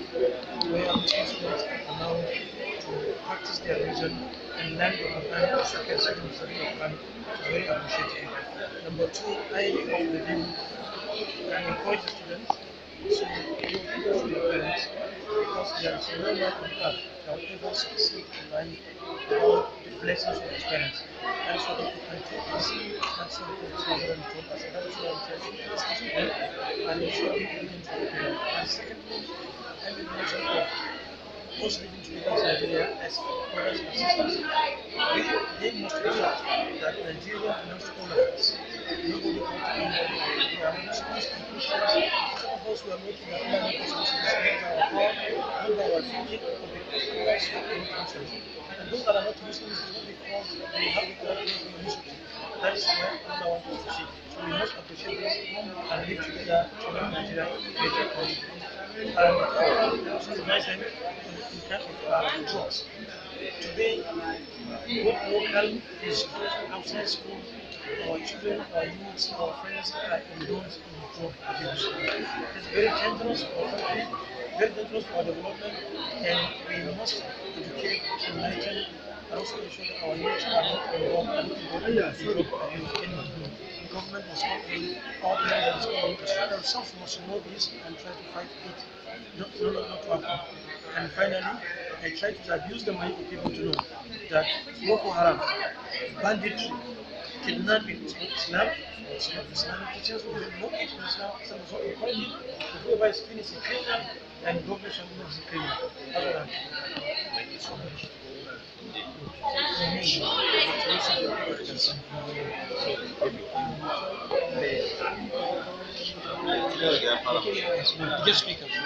where Muslim students are now to practice their religion and learn the Quran, second, second study of Quran. It's very appreciated. Number two, I of the view and encourage the students to give to their parents because there is no man on earth that will ever succeed in life without the blessings of his parents. And so if you can take this, that's what the children told us. That is why I'm trying to discuss with them and ensure they begin to prepare. And secondly, I will mention that most living students in Nigeria as brothers and sisters, they, they must realize that Nigeria belongs to all of us. Nobody can take anybody. We are Muslims and Christians. Some of us were making our own Muslims in our God, not our thinking, but because we are stuck in countries. And those that are not Muslims do not because they have the right to be Muslim. That is where Allah wants us to see. So we must appreciate this and live together to make Nigeria a better country. And also advise them in terms of uh, drugs. Today, what local is outside school, our children, our youths, our friends are indulged in drug abuse. It's very dangerous for our country, very dangerous for our development, and we must educate, enlighten, and also ensure that our youth are not involved and not involved in drug abuse anymore. The government must not be, our parents must not be, themselves must know this and try to fight it, not, not, not to happen. And finally, I try to abuse the mind of people to know that Boko Haram, banditry, kidnapping is not Islam, it's not Islamic teachers, we have no it in Islam, Islam is not encouraging, but whoever is clean is a criminal, and government shall not be a criminal. That's what I'm Thank you so much. Just speak up.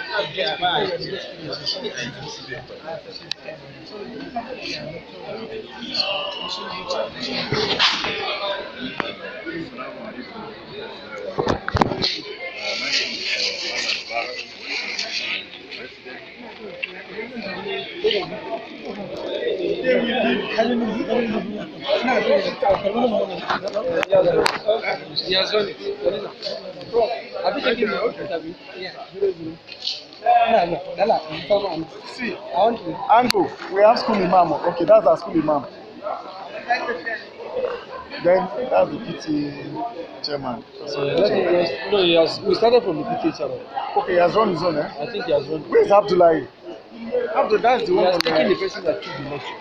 See, Ango, we have school imam. Okay, that's our school imam. Then that's the PT chairman. So, No, he has, we started from the PTA channel. okay, he has run his own, eh? I think he has run. Where is Abdullahi? Abdul, that's the He one has on taken the the. person that took the lecture.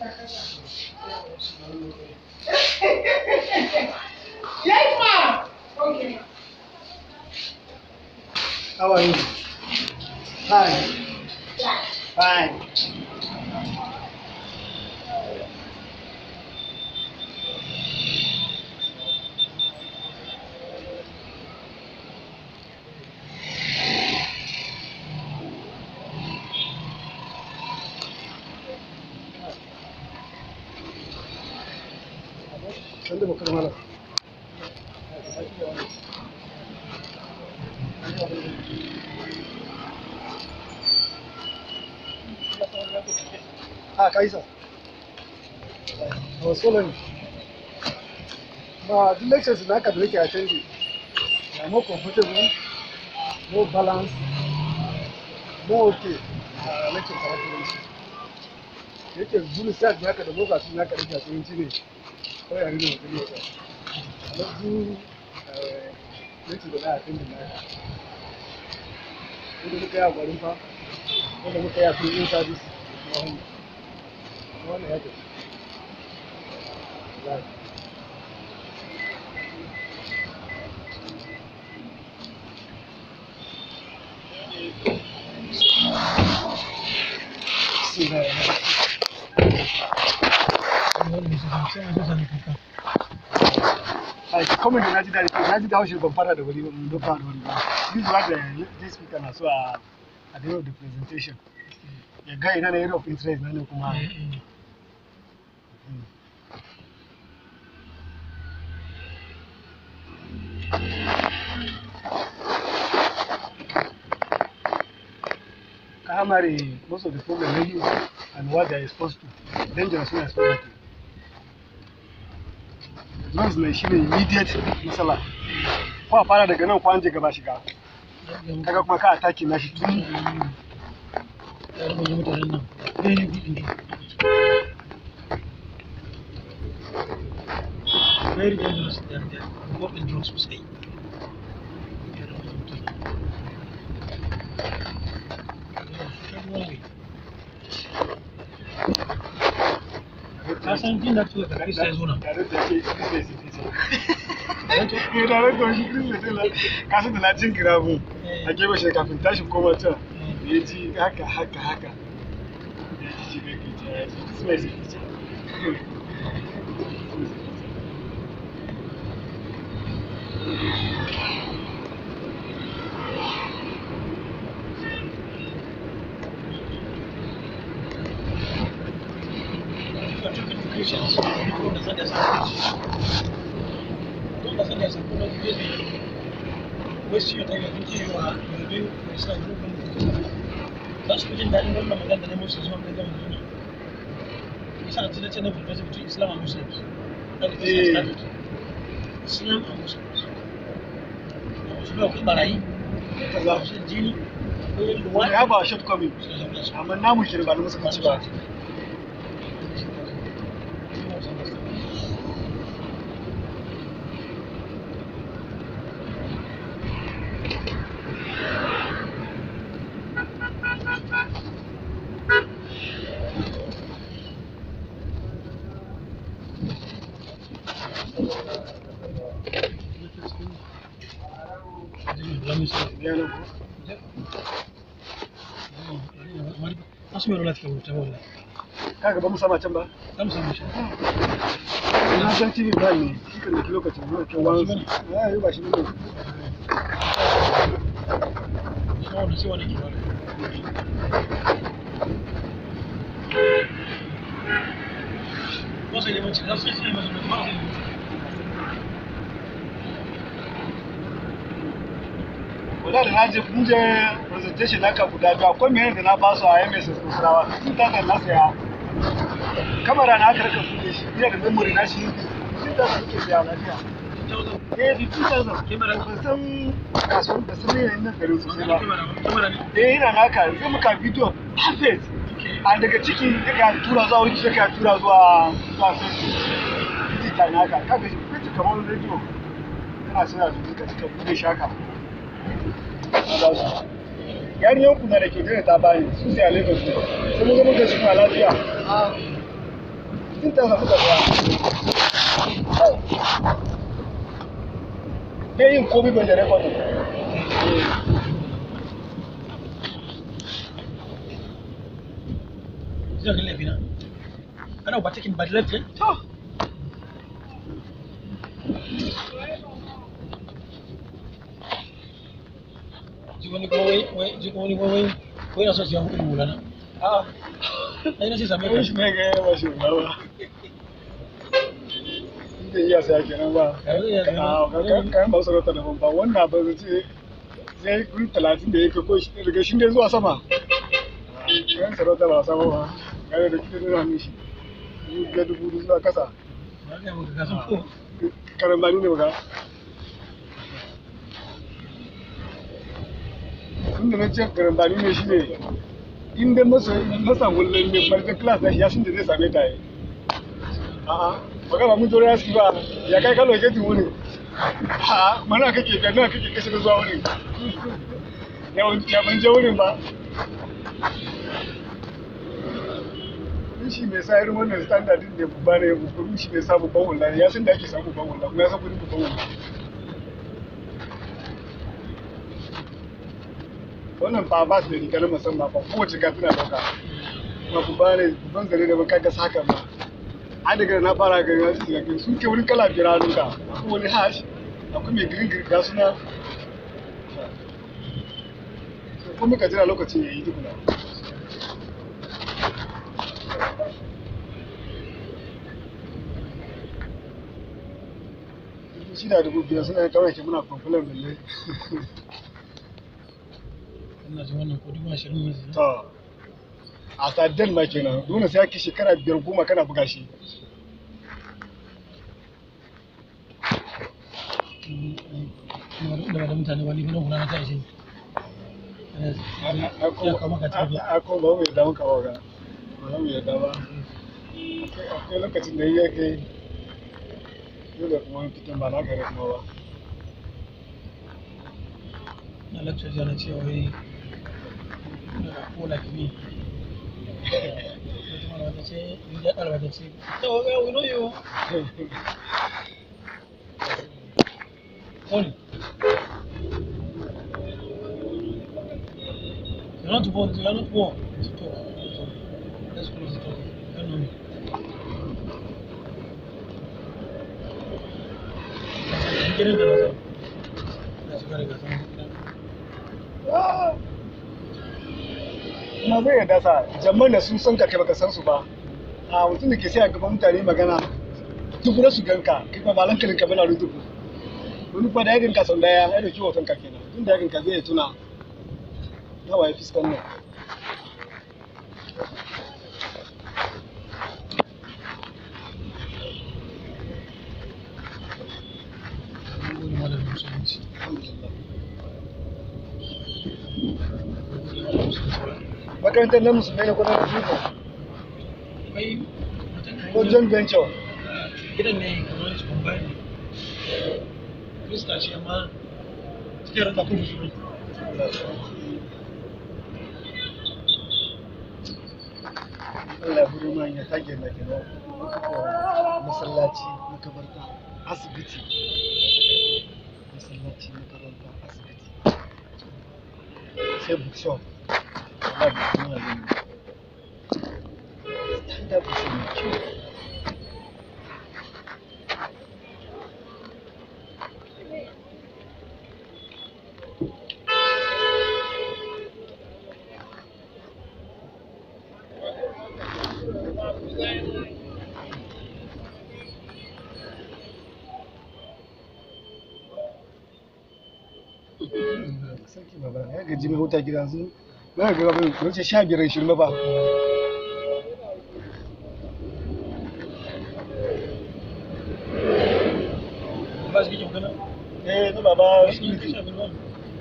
Yes, ma'am. How are you? Fine. Fine. Sanda bakar malam. Ah, Kaisa. I was following. But the lectures in academic I attended, they are more comfortable, more balanced, more okay. Uh, lectures are actually. Yake bulu sai da haka da boka sun haka da kasuwanci ne. Kawai a rino wani yau. Amma du lectures da na attended na haka. Wanda muka yi a gwarin fa, wanda muka yi a filin service, wannan ya tafi. Wallahi. Ai, comment da naji daɗi, naji da haushe ban fara da wuri ba, ban fara da wuri ba. This is what the this speaker na so a at the end of the presentation. Ya ga ina na area of interest na ne kuma. Mm. Primary, most of the problem they use and what they're exposed to, dangerous when exposed to. Drugs mai shi ne immediate matsala. Ko a fara daga nan ko an je gaba shiga. Kaga kuma ka ataki na shi tun Very dangerous. They are, they are involved in drugs sosai. Ka san jin da tuwa da Krista ya zo nan. tare da ke Christmas ita. Eh tare da shi Christmas ita. Ka san da na jin kira mu. A gefe shi kafin tashi koma can. Da ya ji haka haka haka. Ya ji shi bai ke ya ji Christmas ita. Christians, don't understand their sacrifice. Don't understand their sacrifice. Waste your time thinking you are you are doing for Islam. you don't believe in Islam. Za su fi jin daɗin wannan magana da na musu zuwa ga gama duniya. Isa a cikin na fulfasa between Islam and Muslims. That is Eh. started. Islam and Muslims. Su ba akwai barayi, akwai masu jini, akwai Wani luwaɗi. ya ba shortcoming. Amma namu shi ba da musulunci ba. Ya nan ko? Asu mai rulata kan ta wala. Kaga ba mu sama can ba? Kam samu shi. Na san TV ba ne. Shi kan da lokacin zuwa kan wani. Ya yi ba shi ne. Shi wanda sai wani ke wala. Wasu ne mace, za su yi sai masu mai mara sai Wala da na je mun je presentation naka guda biyu akwai mai da na ba su a MS Kusurawa. Tun ta kan na saya. Kamera na aka raka kuɗe shi. Ina da memory na shi. Tun ta kan ke siya lafiya. Eh, di 2000. Kamera. Ban san kasuwan da sun yi nan garin sosai ba. Kamera ne. Eh, ina naka zai muka bidiyo perfect. A daga ciki ya tura zuwa wiki ya tura zuwa zuwa Facebook. Digital naka. Kaga shi fice kamar radio. Kana suna su duka cika bude shaka. Yariyan ku na da ke tare ta bani su sai a Lagos ne. Sai mun ga muka shi kuma lafiya. Sun ta samu gaba. Bai yin komai ban da rekodin. zai ga laifina ana ba taking bad left eh to ji wani kuma wai wai ji wani kuma wai wai na so siya kuɗin mulana a ai na ce same kai ka shi ne ga yawa shi ba inda iya saya kenan ba Ka zai iya saya. a kan kan ba sarauta da ba wannan ba zai ce sai kun talatin da yake ko shi daga shi ne zuwa sama kan sarauta ba sama ba kare da kike nuna mishi ga dubu zuwa kasa ba ga maka ka san ko karambani ne ba tunda na ce karambani ne shi ne inda masa masa wallan ne farkon class da shi ya sun da zai same ta yi a'a baka ba mun zo ya ski ba ya kai kalo ke tuwo ne ha mana kake ga nawa kake kashe da zuwa wurin ya ban ya ban je wurin ba shi mai sa irin wannan standard din ne babba ne babban shi mai sa babban wallan ya san da ake samu babban wallan kuma ya san kudin babban wallan wannan fa ba su da rigar musamman ba kowace ka tana dauka ba ku bane ban zare da baka ga saka ba a daga na fara gani wasu daga sun ke wurin kala biyar hannun ka akwai wani hash akwai mai green green ga suna ko muka jira lokacin ya yi tukuna shi da dubu biyar suna kawai ke muna kwamfulan balle ina ji wannan ko dubu ashirin ne zai to a sadden ma kenan dole sai ake shekara biyar goma kana buga shi da ba da mutane ba ni kuma gudana ta ishe ya kawo maka ta biya a ko ba mu yadda muka waga ba mu yadda ba akwai lokacin da ya kai dole kuma wani fitan ba na gare kuma ba na lecture jiya na ce wai ko like me wata malama ta ce ya ɗalba ta ce ta waga we know you Only. You're not born, you're not born. to talk. Let's close the talk. You don't know me. That's it. Get into it. That's very good. kuma zai yarda sa jamman da sun san ka kai baka san su ba a mutum da ke sai a gaban mutane magana duk su ganka kai ba balan kalin ka bana rubutu wani kwa da ya ganka sau daya ya dauki hoton ka kenan tun da ya ganka zai tuna yawa ya fiskan nan Wani malamin musulunci. alhamdulillah Wani musulunci. makarantar nan musulmai ne ko na musulmi Akwai mutum ko joint venture gidan ne kamar su combine ne. Krista ce amma cikin ranta kuma musulmi. Allah ya buru man ya tage na kenan masallaci makabarta asibiti masallaci makaranta asibiti sai bookshop ba da kuma gani stand up is mai kyau sarki baba ya gaji mai huta gida yanzu na ga gaba bai wuce sha biyar shirin ba Ba su kike magana? eh na baba Ba su kike sha bilwan.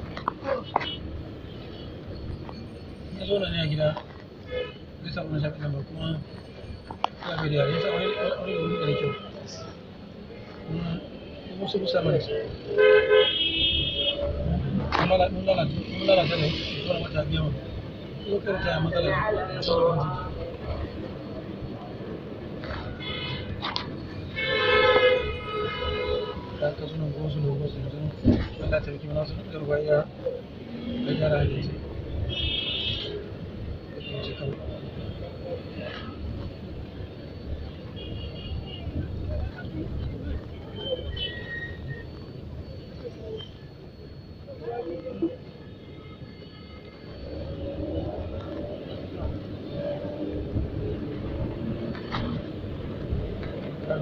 Na zo na ne a gida. Zai samu na shafi ba kuma ya bai da yare. Ya sa wani wani da wuri da kyau. Kuma musu musa mana su. Mun lalata mun lalata mun lalata ne. Kuma mata biya mu. Ko kai ta matsala ne. Sai ka ji. da aka suna kuma su dogo su yanzu Allah ta rike mana su da ruwa ya da gyara da shi ce kawai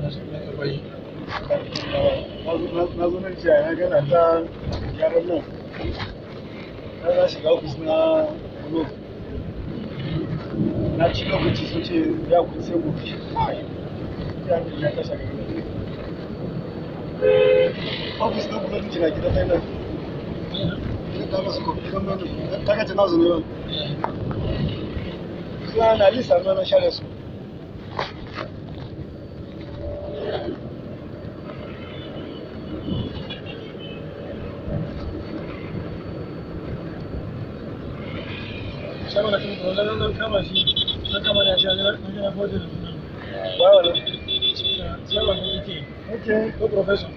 na su na karɓar na zo nan jiya na gana ta yaran nan na za shiga ofis na bulo na ci lokaci sun ce ya kun sai gobe ya ne ya kashe gaba ofis na bulo na gida ta nan ina ta masu kofi don nan ta kace na zo ne ba suna na lisa na na share su shagon da kuma zan nan kama shi na kama da shi a jira na fote da suna ba wani shagon da yake okay ko professor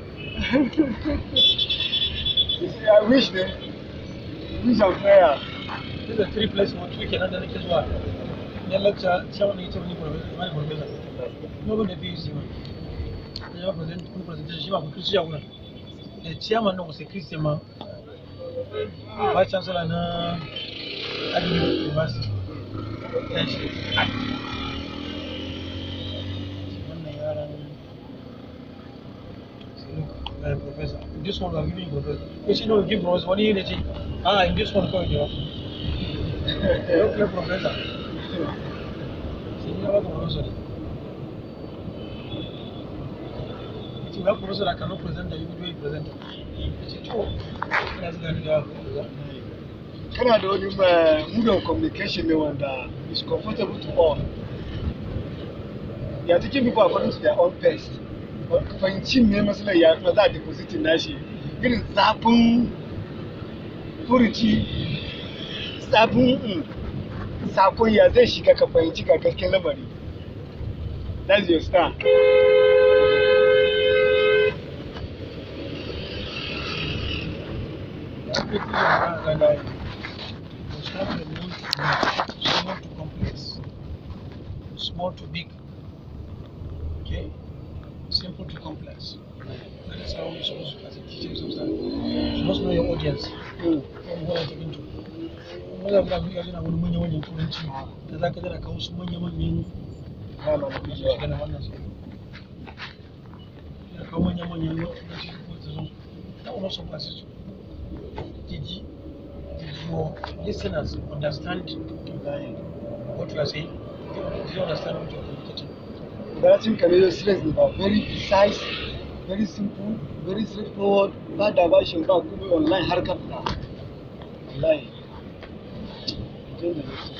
I wish ne wish and prayer this is a three place one two kenan da nake zuwa ya lecture shagon da yake wani professor wani professor kuma ban da fi yi ma da ya present kuma presentation shi ba ku kristi shagon da chairman na wasu christian ma ba chancellor na Agnew University ya shi wannan yaran uh, professor. This one I'm giving you professor. Which you know, give us one year, they ah, in this one, come here. You don't play professor. See, you have a professor. If you have a professor that cannot present, then you will do it presenter. It's true. That's the kind of kana da wani uh, mood of communication ne wanda is comfortable to all ya taking people according to their own pace fahimci me matsalar ya kuma za a depositin nashi irin zafin furuci zafin mm, sakon ya zai shiga ka fahimci ga gasken lamari that's your star Everything you have and I was having a need to small to complex, small to big, okay, simple to complex. That is how you're supposed to, as a teacher, you're supposed to, you're supposed to know your audience. Mm. From what I'm talking to. Wanda muna buga yana wani manya-manyan turanci da za ka jira kawo su manya-manyan ba ma na masu shiga na wannan su. Ya kawo manya-manyan turanci ko ta zo. That will also pass it. Did you, did your listeners understand what you are saying? Did you understand what you are communicating? Balancing Canadian students ne ba very precise, very simple, very straightforward, ba diversion ba kuma online har ka fita. Wallahi. Jin da nake.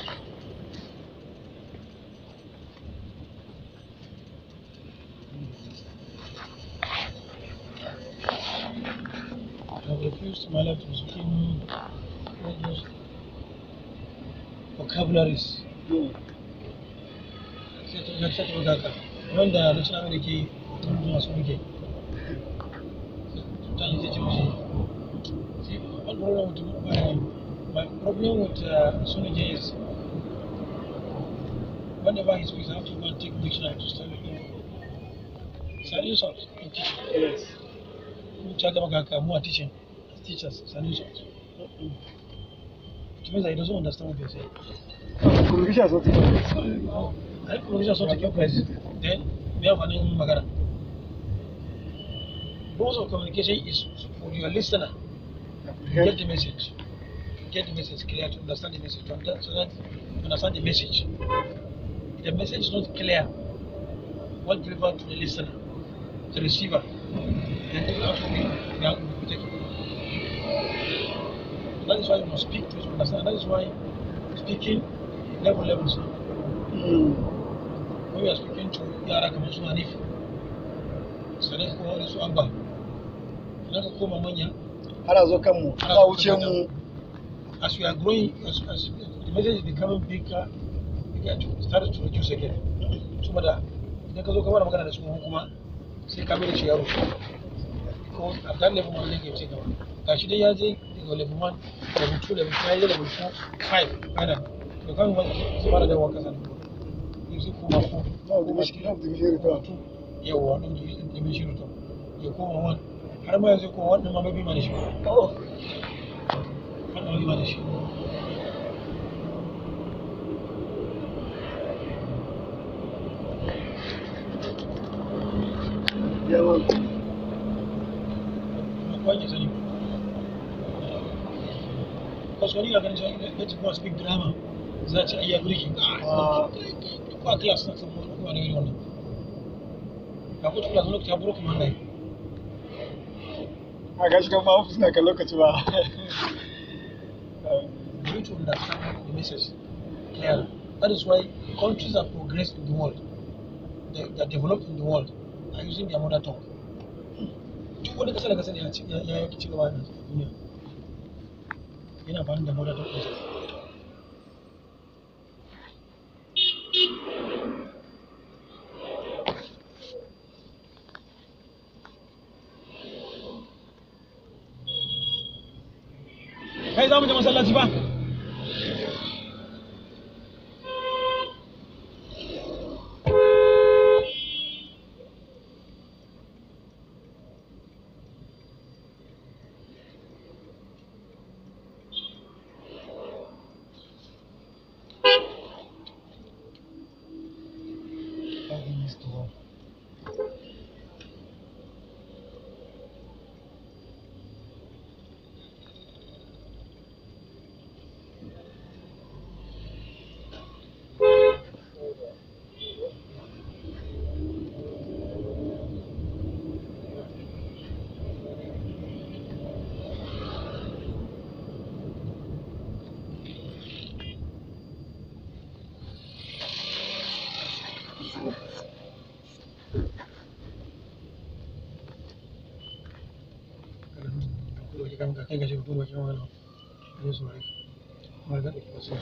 I have refused in my life to speak in all those vocabularies. Mm. Sai ta ga ta ga ka. Wanda na sanar da ke tun masu muke. Mutane zai ce musu. See, one problem with my, my problem with uh, Sunige is whenever he speaks, I have to go and take dictionary to study him. It's an insult in teaching. Yes. Mun ci gaba kaka mu a teaching, as teachers, it's an insult. It means that he doesn't understand what you're saying. Communication is not different. I think communication is not taking place. Then we have an in magana. Most of communication is for your listener to get the message, to get the message clear, to understand the message, to under- so that you understand the message. If the message is not clear, what delivered to the listener, the receiver, then it will actually be out will be taken. That is why you must speak to understand. That is why speaking level levels. Mm. When we are speaking to yara kamar su Hanif, Sadiq ko wani su Abba, idan ka koma manya, Ana zo kanmu, ana wuce mu. as we are growing, as, as the message is becoming bigger, bigger to start to reduce again. Saboda idan ka zo ka fara magana da su kuma sai ka mai da shi yaro. Ko a that level one zai ce gaba. Ga shi dai ya je daga level one, level two, level three, ya je level four, five, final. To kan wani su fara dawowa kasa ne. Yanzu kuma ko. No, the mission, no, the mission return. yawa ɗin da mai shirin ya koma wani har ma yanzu koma wannan ma mabi ma da shi Oh. wannan mabi ma da shi yawa kowa ke sani kasuwanni na ganin cewa ya ci kuma speak drama za a ci ayya birki ba class na samu kuma ne wannan ga kuta class lokaci ya buru kuma nai a gashi kan ma ofis na kan lokaci ba you need to understand the message clearly that is why countries that progress in the world they, they are developed in the world are using their mother tongue duk wani kasa da kasa ya ci ya ya ci gaba da duniya yana amfani da mother tongue ɗinsa kai za mu je masallaci ba kai ga shi fito bakin wani ne su rai kuma ga da wasu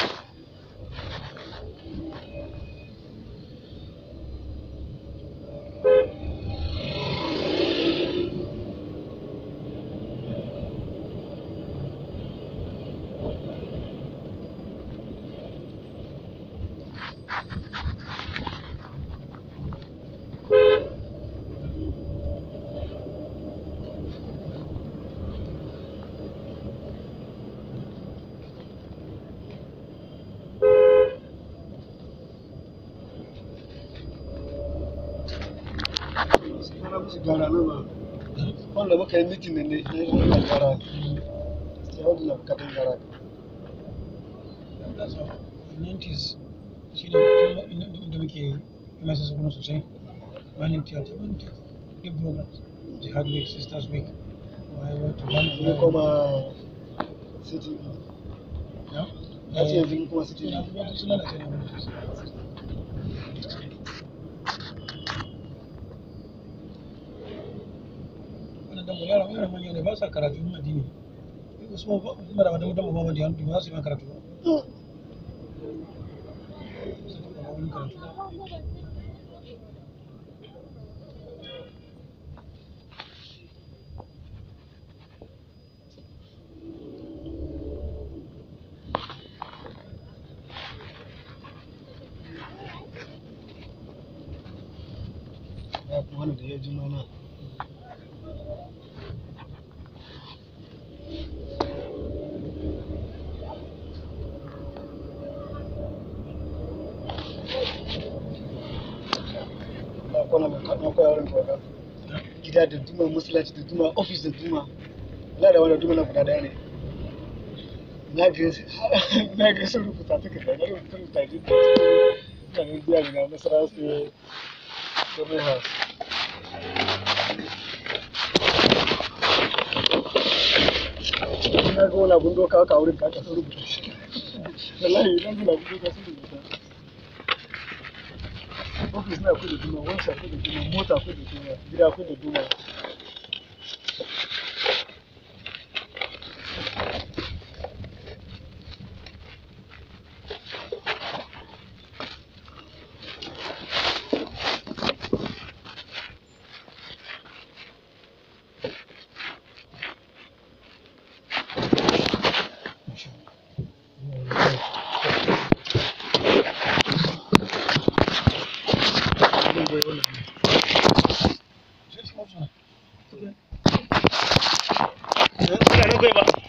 Ana musu gara nan ba. Wanda muka yi mitin da ne na yi wannan gara. Sai wanda na bukatun gara. that's all in 90s shi ne inda muke masa su kuma sosai wani theater wani theater big programs jihad week sisters week wayewa to wani Sai kuma city. ya Ya ce yanzu kuma city. suna kuma suna da tsaye wani sosai wannan dan yara yara manya ne ba sa karatu na addini wasu ma ba kuma da madan mu ba da yanzu ba su yi karatu ba Su taɓa wani karatu Ya kuma wani da ya ji mana. Na kwana na koya wurin kawai. Gida da duma, masallaci da duma, ofis da duma. Wala da wani duma na guda daya ne. Na ga na ga sun rubuta ta kada na rubuta rubuta ji ta cikin biya ne na nasara su government house. Na ga wani abun doka haka a wurin ka aka sun rubuta shi. Wallahi na ga abun doka sun rubuta. Ofis na akwai da duma, wansa akwai da duma, mota akwai da duma, gida akwai da duma. Abin da ya wannan ne. Sai su mafi suna. Eh, ina nan kai ba.